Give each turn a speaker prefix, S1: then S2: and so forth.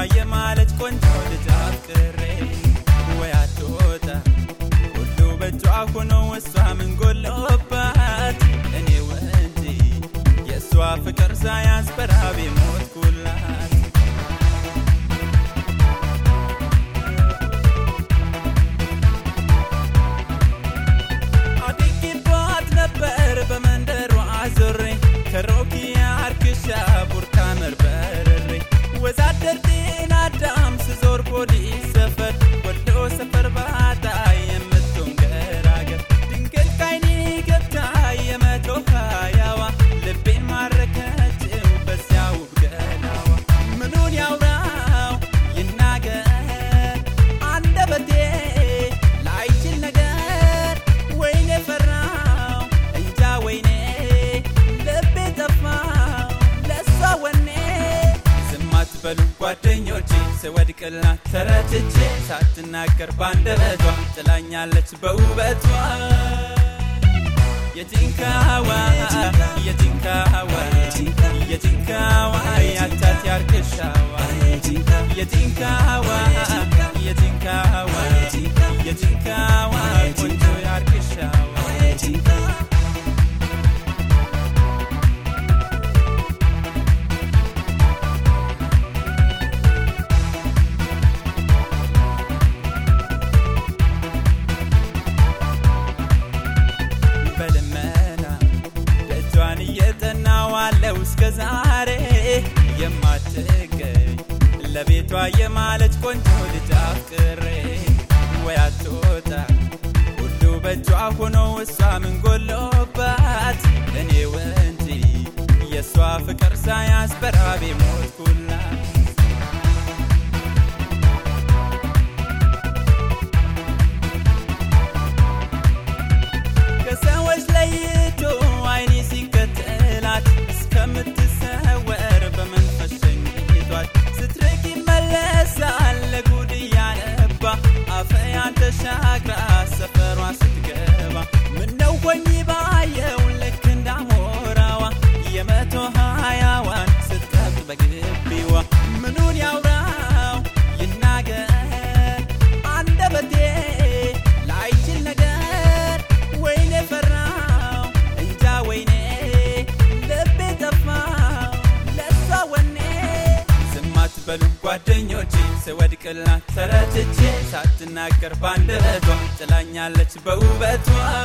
S1: የማለች ቆንጆ ልጅ አፍቅሬ ወይ አትወጣ ሁሉ በእጇ ሆኖ እሷ ምን ጎሎባት እኔው እንጂ የእሷ ፍቅር ሳያንስ በራቤ ሞትኩላት አድጌባት ነበር በመንደሯ ዞሬ ከሮኪያ አርክሻ ቡርካመር በረሬ ወዛደር ጤና አዳም ስዞር ፖሊስ ሰፈር ወሎ ሰፈር ባታ የምትሆን ገራገር ድንገት ካይኔ ገብታ የመቶ ሀያዋ ልቤን ማረከችው በዚያ ውብ ገላዋ ምኑን ያውራው ይናገር አንደበቴ ላይችል ነገር ወይኔ ፈራው እንጃ ወይኔ ልቤ ጠፋው ለሷ ወኔ ዝም አትበሉ ጓደኞቼ ስወድቅላት ተረትቼ ሳትናገር ባንደበቷ ጥላኛለች በውበቷ የቲንካዋ የቲንካዋ የቲንካዋ ያቻት ያርክሻዋ የቲንካዋ የቲንካዋ የቲንካዋ ቆንጆ ያርክሻዋ በልመና ደጇን እየጠናዋለው እስከ ዛሬ የማትገኝ ለቤቷ የማለች ቆንጆ ልጅ አፍቅሬ ወይ አትወጣ ሁሉ በእጇ ሆኖ እሷ ምን ጎሎባት እኔው እንጂ የእሷ ፍቅር ሳያንስ በራቤ ሞትኩላት ከሰዎች ለይቶ አይኔ ሲከተላት እስከምትሰወር በመንፈስ ሸኝቷት ስትርቅ ይመለሳል ለጉድ እያነባ አፈያን ተሻግራ ሰፈሯ ስትገባ ምነው ሆኝ ባየው ልክ እንዳሞራዋ የመቶ ሀያዋን ስትጠብቅ በግቢዋ ምኑን ያውራው ይናገር አንደበቴ ላይችል ነገር ወይኔ ፈራው እንጃ ወይኔ ልቤ ጠፋው ለሷ ወኔ ዝም አትበሉ ጓደኞቼ ስወድቅላት ተረትቼ ሳትናገር ባንደበቷ ጥላኛለች በውበቷ